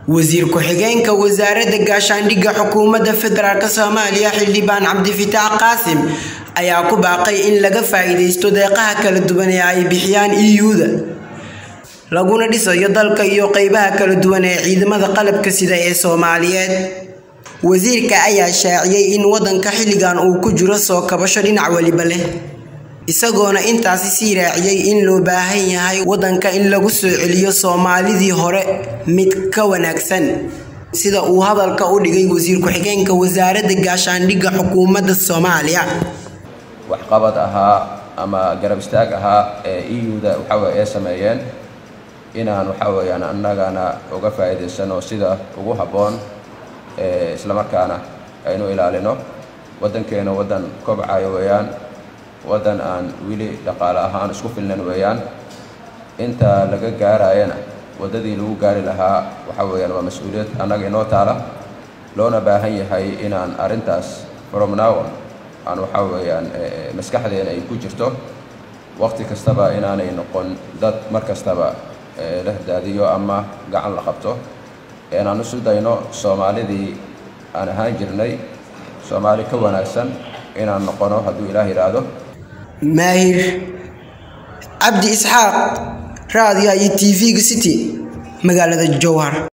wasiir ku-xigeenka wasaaradda gaashaandhigga xukuumadda federaalk soomaaliya xildhibaan cabdifitaax qaasim ayaa ku baaqay in laga faa-iideysto deeqaha kala duwan ee ay bixiyaan eu-da laguna dhisayo dalka iyo qeybaha kala duwan ee ciidamada qalabka sida ee soomaaliyeed wasiirka ayaa shaaciyey in wadanka xilligan uu ku jiro soo kabasho dhinac weliba leh isagoona intaasi sii raaciyey in loo baahan yahay wadanka in lagu soo celiyo soomaalidii hore mid ka wanaagsan sida uu hadalka u dhigay wasiir ku-xigeenka wasaaradda gaashaandhigga xukuumadda soomaaliya waxqabad ahaa ama garab istaag ahaa ee eu-da waxawey ay sameeyeen inaan waxa weyaan annagana uga faa'iidaysano sida ugu habboon islamarkaana aynu ilaalino waddankeena waddan kobcayo weeyaan waddan aan weli dhaqaale ahaan isku filnan weeyaan inta laga gaarayana waddadii lagu gaari lahaa waxa weeyaan waa mas-uuliyad annaga inoo taala loona baahan yahay inaan arrintaas from now aan waxa weeyaan maskaxdeena ay ku jirto waqti kastaba inaanay noqon dad mar kastaba leh daadiyo ama gacan la qabto inaan isu dayno soomaalidii aan ahaan jirnay soomaali ka wanaagsan inaan noqono hadduu ilaah yidhaahdo maahir cabdi isxaaq raadiya iyo t v-ga city magaalada jowhar